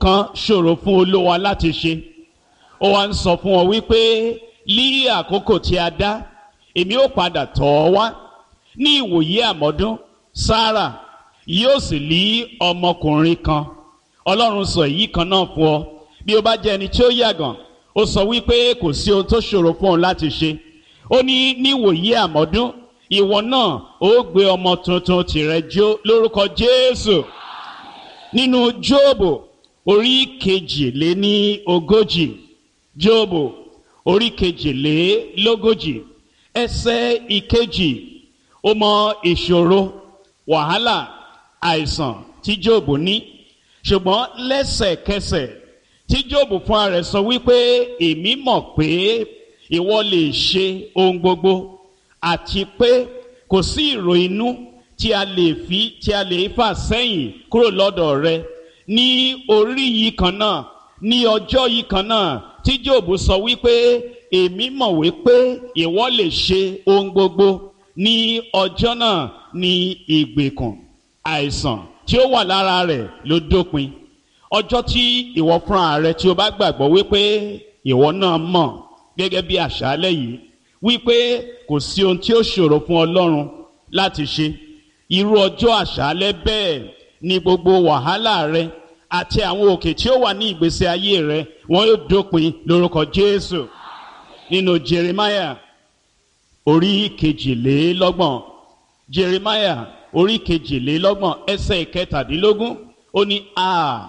kan ṣòro fún olówa láti ṣe ó wá ń sọ fún ọ wípé ní àkókò tí a dá èmi ó padà tọ̀ ọ́ wá ní ìwòye àmọ́dún sára yóò sì lé ọmọkùnrin kan ọlọ́run sọ èyí kan náà fún ọ bí o bá jẹ́ ẹni tí ó yàgàn ó sọ wípé kò sí ohun tó ṣòro fún ọ láti ṣe ó ní níwòye àmọ́dún ìwọ náà ó gbé ọmọ tuntun tìrẹ jó lórúkọ jésù nínú jóòbù orí kejìléní ogójì jóòbù orí kejìlélógójì ẹsẹ̀ ìkejì ó mọ ìṣòro wàhálà àìsàn tí jóòbù ní ṣùgbọ́n lẹ́sẹ̀kẹsẹ̀ tí jóòbù fúnra rẹ̀ sọ wípé èmi mọ̀ pé ìwọ lè ṣe ohun gbogbo àti pé kò sí ìrò inú tí a lè fi tí a lè fà sẹ́yìn kúrò lọ́dọ̀ rẹ ní orí yìí kan náà ní ọjọ́ yìí kan náà tí jóòbù sọ wípé èmi mọ̀ wípé ìwọ lè ṣe ohun gbogbo ní ọjọ́ náà ní ìgbèkùn àìsàn tí ó wà lára rẹ̀ ló dópin ọjọ́ tí ìwọ fúnra rẹ tí o bá gbàgbọ́ wípé ìwọ náà mọ̀ gẹ́gẹ́ bí àṣálẹ́ yìí wípé kò sí ohun tí ó ṣòro fún ọlọ́run láti ṣe irú ọjọ́ àṣálẹ́ bẹ́ẹ̀ ni gbogbo wàhálà rẹ àti àwọn òkè tí ó wà ní ìgbésí ayé rẹ wọn yóò dópin lórúkọ jésù nínú jeremiah orí kejìlélọ́gbọ̀n jeremiah orí kejìlélọ́gbọ̀n ẹsẹ̀ ìkẹtàdínlógún ó ní a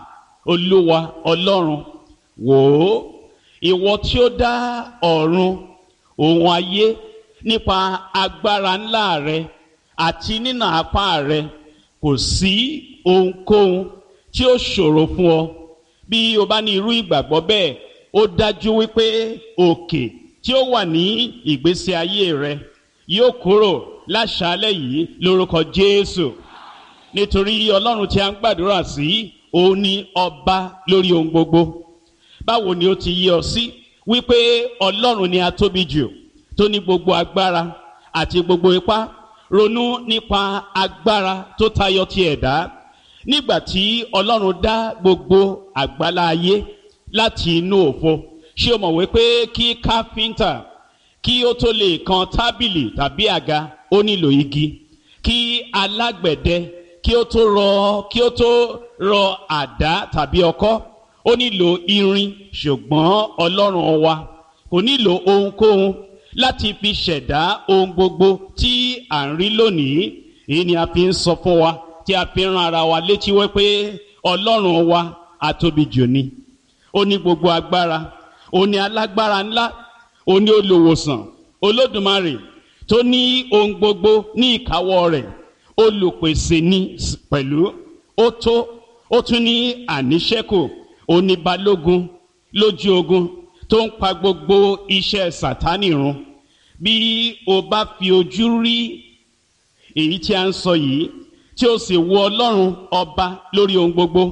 olúwa ọlọ́run wò ó ìwọ tí ó dá ọ̀run òun ayé nípa agbára ńlá rẹ àti nínà apá rẹ kò sí ohunkóhun tí ó ṣòro fún ọ bí o bá ní irú ìgbàgbọ́ bẹ́ẹ̀ ó dájú wípé òkè tí ó wà ní ìgbésí ayé rẹ yóò kúrò láṣálẹ̀ yìí lórúkọ jésù nítorí ọlọ́run tí a ń gbàdúrà sí òun ni ọba lórí ohun gbogbo báwo ni ó ti yí ọ sí wípé ọlọ́run ni a tóbi jù tó ní gbogbo agbára àti gbogbo ipá ronú nípa agbára tó tayọ ti ẹ̀dá nígbà tí ọlọ́run dá gbogbo àgbálá ayé láti inú òfo ṣé o mọ̀ wípé kí káfíńtà kí ó tó lè kan tábìlì tàbí àga ó nílò igi kí alágbẹ̀dẹ kí ó tó rọ kí ó tó rọ àdá tàbí ọkọ́ ó nílò irin ṣùgbọ́n ọlọ́run wa kò nílò ohunkóhun láti fi ṣẹ̀dá ohun gbogbo tí à ń rí lónìí èyí ni a fi ń sọ fún wa tí a fi ń ran ara wa létí wípé ọlọ́run wa àtóbi jù ni ó ní gbogbo agbára ó ní alágbára ńlá ó ní olùwòsàn olódùmarè tó ní ohun gbogbo ní ìkáwọ́ rẹ̀ olùpèsè ní pẹ̀lú ó tó ó tún ní àníṣẹ́kù oníbalógun lójú ogun tó ń pa gbogbo iṣẹ́ sátánì run bí o bá fi ojú rí èyí tí a ń sọ yìí tí o sì wo ọlọ́run ọba lórí ohun gbogbo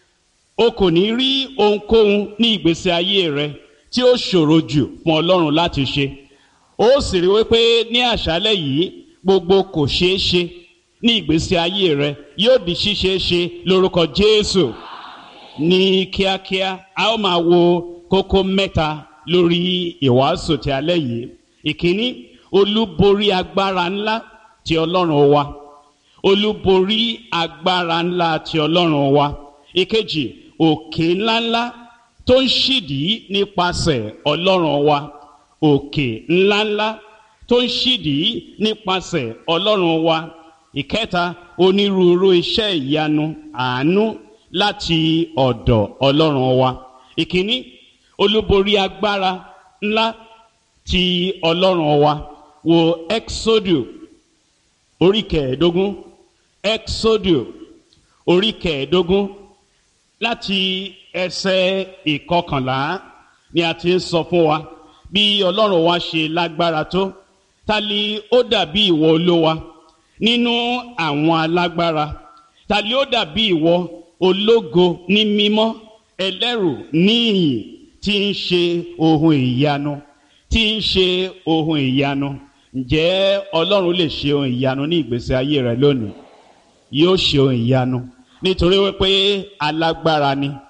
o kò ní rí ohunkóhun ní ìgbésí ayé rẹ tí ó ṣòro jù fún ọlọ́run láti ṣe ó sì rí wípé ní àṣálẹ̀ yìí gbogbo kò ṣeé ṣe ní ìgbésí ayé rẹ yóò di ṣíṣe ṣe lórúkọ jésù ní kíákíá a ó máa wo kókó mẹ́ta lórí ìwàásù ti alẹ́ yìí ìkíní olúborí agbára ńlá ti ọlọ́run wa olúborí agbára ńlá ti ọlọ́run wa ìkejì òkè ńláńlá tó ń ṣìdìí nípasẹ̀ ọlọ́run wa òkè ńláńlá tó ń ṣìdìí nípasẹ̀ ọlọ́run wa ìkẹta onírúurú iṣẹ́ ìyanu àánú láti ọ̀dọ̀ ọlọ́run wa ìkíní olúborí agbára ńlá ti ọlọ́run wa wo exodu orí kẹẹ̀ẹ́dógún exodu orí kẹẹ̀ẹ́dógún láti ẹsẹ̀ ìkọkànlá ni a ti ń sọ fún wa bí ọlọ́run wa ṣe lágbára tó ta ni ó dàbí ìwọ olówa nínú àwọn alágbára ta ni ó dàbí ìwọ ológo ní mímọ́ ẹlẹ́rù níyìn tí ń ṣe ohun ìyanu tí ń ṣe ohun ìyanu ǹjẹ́ ọlọ́run lè ṣe ohun ìyanu ní ìgbésí ayé rẹ lónìí yóò ṣe ohun ìyanu nítorí wípé alágbára ni